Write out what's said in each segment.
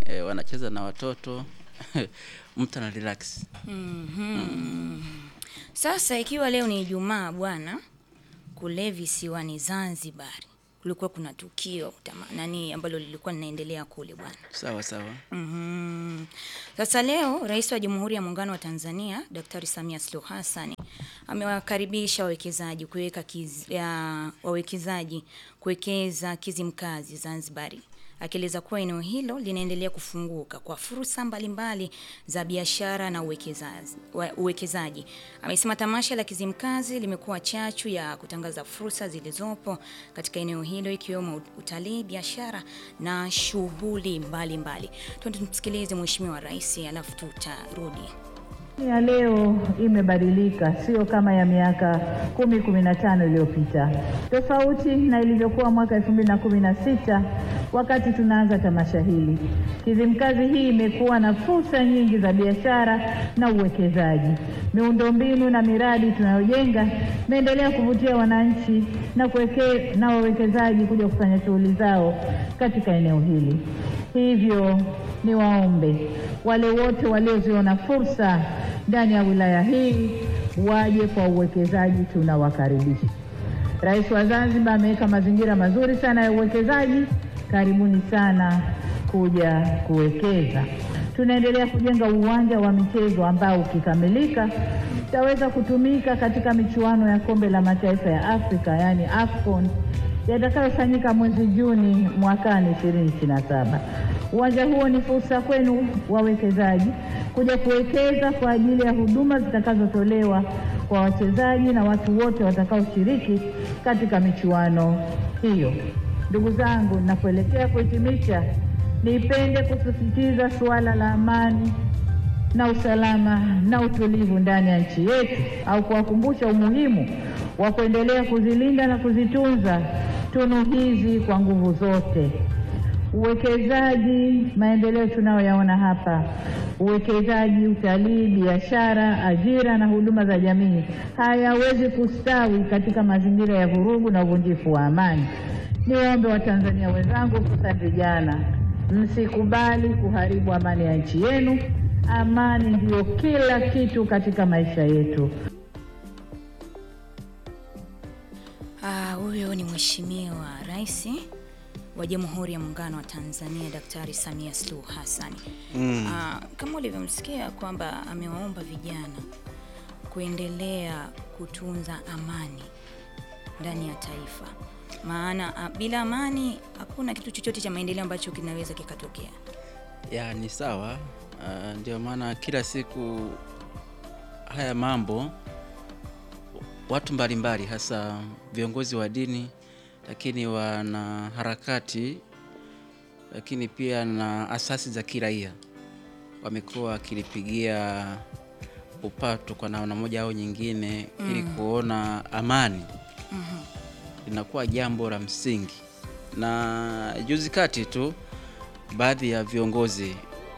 e, wanacheza na watoto mtu ana relax. Mhm. Sasa ikiwa leo ni Ijumaa bwana, kule visiwani Zanzibar kulikuwa kuna tukio tama, nani ambalo lilikuwa linaendelea kule bwana. Sawa sawa. Mhm. Sasa leo Rais wa Jamhuri ya Muungano wa Tanzania Daktari Samia Suluhu Hassan amewakaribisha wawekezaji kuweka kiz, ya, wawekezaji kuwekeza Kizimkazi Zanzibari akieleza kuwa eneo hilo linaendelea kufunguka kwa fursa mbalimbali za biashara na uwekezaji. wa- uwekezaji. Amesema tamasha la Kizimkazi limekuwa chachu ya kutangaza fursa zilizopo katika eneo hilo ikiwemo utalii, biashara na shughuli mbalimbali. Twende tumsikilize Mheshimiwa Rais alafu tutarudi. ya leo imebadilika, sio kama ya miaka kumi kumi na tano iliyopita, tofauti na ilivyokuwa mwaka elfu mbili na kumi na sita wakati tunaanza tamasha hili. Kizimkazi hii imekuwa na fursa nyingi za biashara na uwekezaji. Miundombinu na miradi tunayojenga imeendelea kuvutia wananchi na kuweke, na wawekezaji kuja kufanya shughuli zao katika eneo hili. Hivyo niwaombe wale wote walioziona fursa ndani ya wilaya hii waje kwa uwekezaji, tunawakaribisha. Rais wa Zanzibar ameweka mazingira mazuri sana ya uwekezaji. Karibuni sana kuja kuwekeza. Tunaendelea kujenga uwanja wa michezo ambao ukikamilika utaweza kutumika katika michuano ya kombe la mataifa ya Afrika yaani AFCON yatakayofanyika mwezi Juni mwakani 2027. Uwanja huo ni fursa kwenu wawekezaji kuja kuwekeza kwa ajili ya huduma zitakazotolewa kwa wachezaji na watu wote watakaoshiriki katika michuano hiyo. Ndugu zangu, ninapoelekea kuhitimisha, nipende kusisitiza suala la amani na usalama na utulivu ndani ya nchi yetu au kuwakumbusha umuhimu wa kuendelea kuzilinda na kuzitunza tunu hizi kwa nguvu zote. Uwekezaji, maendeleo tunayoyaona hapa, uwekezaji, utalii, biashara, ajira na huduma za jamii hayawezi kustawi katika mazingira ya vurugu na uvunjifu wa amani. Niwaombe Watanzania wenzangu, hususan vijana, msikubali kuharibu amani ya nchi yenu. Amani ndiyo kila kitu katika maisha yetu. Ah, huyo ni Mheshimiwa Rais wa Jamhuri ya Muungano wa Tanzania Daktari Samia Suluhu Hassan. Mm. Ah, kama ulivyomsikia kwamba amewaomba vijana kuendelea kutunza amani ndani ya taifa, maana ah, bila amani hakuna kitu chochote cha maendeleo ambacho kinaweza kikatokea. Ya ni sawa. Uh, ndio maana kila siku haya mambo watu mbalimbali hasa viongozi wa dini, lakini wana harakati, lakini pia na asasi za kiraia wamekuwa wakilipigia upato kwa namna moja au nyingine ili kuona amani linakuwa jambo la msingi. Na juzi kati tu baadhi ya viongozi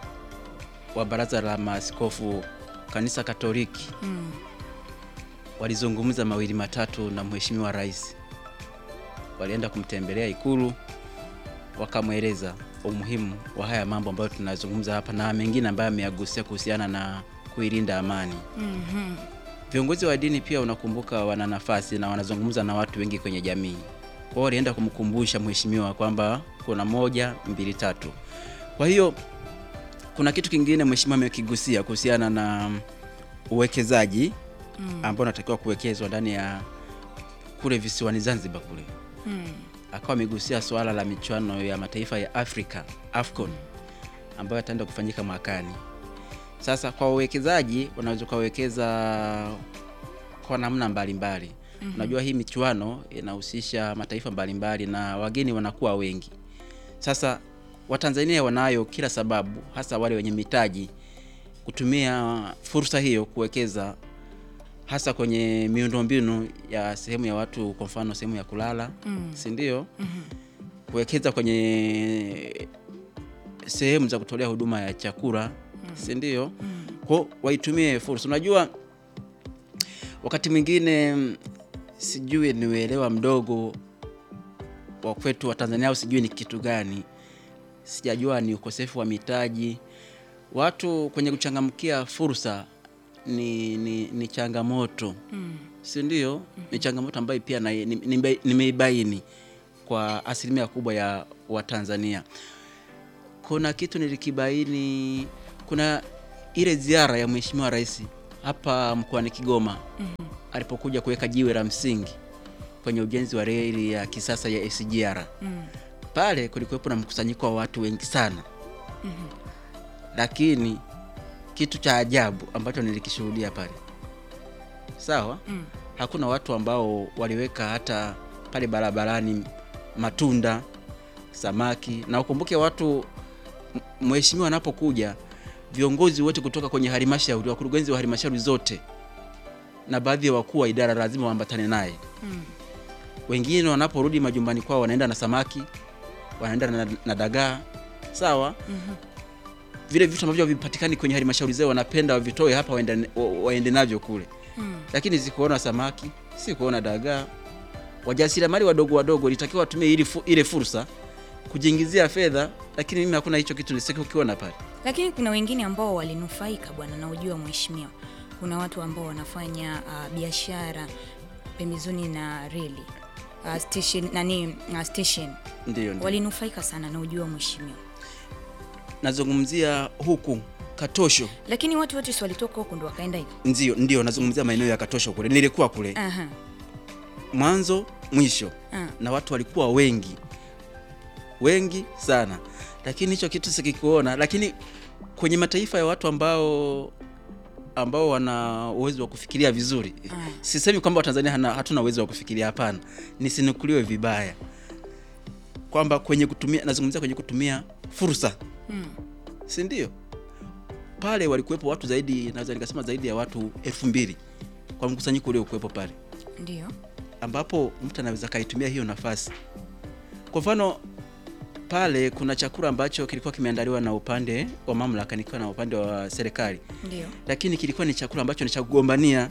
wa Baraza la Maaskofu Kanisa Katoliki Mm. walizungumza mawili matatu na Mheshimiwa Rais. Walienda kumtembelea Ikulu, wakamweleza umuhimu wa haya mambo ambayo tunazungumza hapa na mengine ambayo ameyagusia kuhusiana na kuilinda amani. Mhm. Viongozi wa dini pia unakumbuka, wana nafasi na wanazungumza na watu wengi kwenye jamii. Kwa hiyo walienda kumkumbusha mheshimiwa kwamba kuna moja, mbili, tatu. Kwa hiyo kuna kitu kingine mheshimiwa amekigusia kuhusiana na uwekezaji ambao unatakiwa kuwekezwa ndani ya kule visiwani Zanzibar kule. Mm. Akawa amegusia swala la michuano ya mataifa ya Afrika AFCON ambayo yataenda kufanyika mwakani. Sasa kwa wawekezaji wanaweza ukawekeza kwa namna mbalimbali. Unajua hii michuano inahusisha mataifa mbalimbali na wageni wanakuwa wengi. Sasa Watanzania wanayo kila sababu, hasa wale wenye mitaji, kutumia fursa hiyo kuwekeza hasa kwenye miundombinu ya sehemu ya watu, kwa mfano sehemu ya kulala, si ndio? Kuwekeza kwenye sehemu za kutolea huduma ya chakula, si ndio? Kwa waitumie fursa. Unajua wakati mwingine mm, sijui ni uelewa mdogo wa kwetu wa Tanzania au sijui ni kitu gani, sijajua ni ukosefu wa mitaji. Watu kwenye kuchangamkia fursa ni, ni, ni changamoto si ndio? Ni changamoto ambayo pia na- ni- nimbe- nimeibaini kwa asilimia kubwa ya Watanzania. Kuna kitu nilikibaini, kuna ile ziara ya Mheshimiwa Rais hapa mkoani Kigoma alipokuja kuweka jiwe la msingi kwenye ujenzi wa reli ya kisasa ya SGR. Pale kulikuwepo na mkusanyiko wa watu wengi sana, lakini kitu cha ajabu ambacho nilikishuhudia pale, sawa, hakuna watu ambao waliweka hata pale barabarani matunda, samaki. Na ukumbuke watu, m- mheshimiwa anapokuja, viongozi wote kutoka kwenye halmashauri, wakurugenzi wa halmashauri zote na baadhi ya wakuu wa idara lazima waambatane naye. Wengine wanaporudi majumbani kwao wanaenda na samaki, wanaenda na, na dagaa, sawa vile vitu ambavyo havipatikani kwenye halmashauri zao wanapenda wavitoe hapa waende, wa- waende navyo kule lakini sikuona samaki, sikuona dagaa. Wajasiriamali wadogo wadogo litakiwa watumie ili fu, ile fursa kujiingizia fedha, lakini mimi hakuna hicho kitu nisikukiona pale. Lakini kuna wengine ambao walinufaika bwana, na ujua mheshimiwa, kuna watu ambao wanafanya uh, biashara pembezoni na reli uh, station nani uh, station Ndio, ndio. walinufaika sana na ujua mheshimiwa, Nazungumzia huku Katosho, lakini watu wote si walitoka huko ndo wakaenda hivi. ndio ndio, nazungumzia maeneo ya Katosho kule, nilikuwa kule Aha. mwanzo mwisho Ah. na watu walikuwa wengi wengi sana, lakini hicho kitu sikikuona. Lakini kwenye mataifa ya watu ambao ambao wana uwezo wa kufikiria vizuri, sisemi kwamba Watanzania hana- hatuna uwezo wa kufikiria, hapana, nisinukuliwe vibaya kwamba kwenye kutumia, nazungumzia kwenye kutumia fursa si ndio? Pale walikuwepo watu zaidi, naweza nikasema zaidi ya watu elfu mbili kwa mkusanyiko uliokuwepo pale Ndio. ambapo mtu anaweza kaitumia hiyo nafasi. Kwa mfano pale kuna chakula ambacho kilikuwa kimeandaliwa na upande wa mamlaka nikiwa na upande wa serikali, Ndio. lakini kilikuwa ni chakula ambacho ni cha kugombania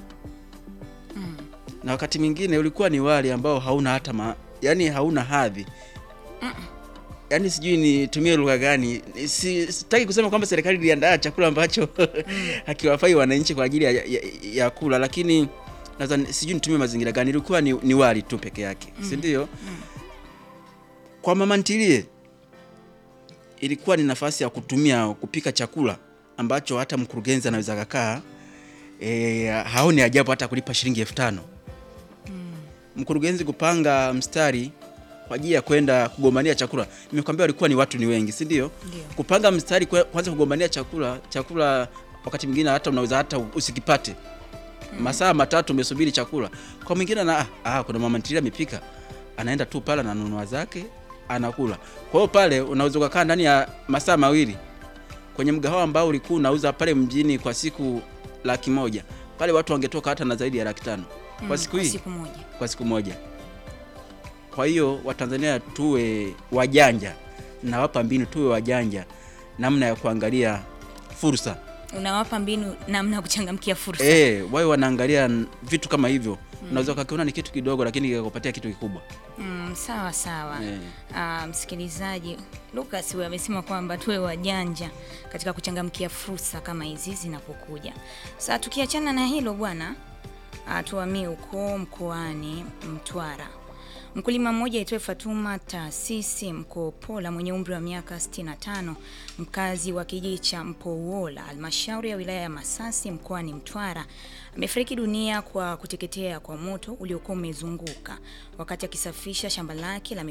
na wakati mwingine ulikuwa ni wali ambao hauna hata ma, yani hauna hadhi yani sijui nitumie lugha gani, si, sitaki kusema kwamba serikali iliandaa chakula ambacho hakiwafai wananchi kwa ajili ya, ya, ya kula, lakini naweza sijui nitumie mazingira gani, ilikuwa ni, ni wali tu peke yake, si ndio? Kwa mama ntilie ilikuwa ni nafasi ya kutumia kupika chakula ambacho hata mkurugenzi anaweza kakaa e, haoni ajabu hata kulipa shilingi elfu tano mkurugenzi kupanga mstari kwa ajili ya kwenda kugombania chakula. Nimekwambia walikuwa ni watu ni wengi, si ndio? Ndio. Kupanga mstari kwe- kwanza kugombania chakula, chakula wakati mwingine hata unaweza hata usikipate masaa matatu umesubiri chakula. Kwa mwingine na ah, kuna mama ntilia amepika, anaenda tu pale ananunua zake anakula. Kwa hiyo pale unaweza ukakaa ndani ya masaa mawili kwenye mgahawa ambao ulikuwa unauza pale mjini kwa siku laki moja pale watu wangetoka hata na zaidi ya laki tano kwa siku Kwa hii siku moja. kwa siku moja. Kwa hiyo Watanzania tuwe wajanja, nawapa mbinu, tuwe wajanja namna ya kuangalia fursa Unawapa mbinu namna ya kuchangamkia fursa. eh, wawe wanaangalia n- vitu kama hivyo. Unaweza ukakiona ni kitu kidogo, lakini kikakupatia kitu kikubwa. Mm, sawa sawa. Eh. Ah, msikilizaji, Lucas huyu amesema kwamba tuwe wajanja katika kuchangamkia fursa kama hizi zinapokuja. Sasa tukiachana na hilo bwana, ah, tuhamie huko mkoani Mtwara. Mkulima mmoja aitwaye Fatuma Taasisi Mkopola mwenye umri wa miaka 65 mkazi wa kijiji cha Mpouola halmashauri ya wilaya ya Masasi mkoani Mtwara amefariki dunia kwa kuteketea kwa moto uliokuwa umezunguka wakati akisafisha shamba lake la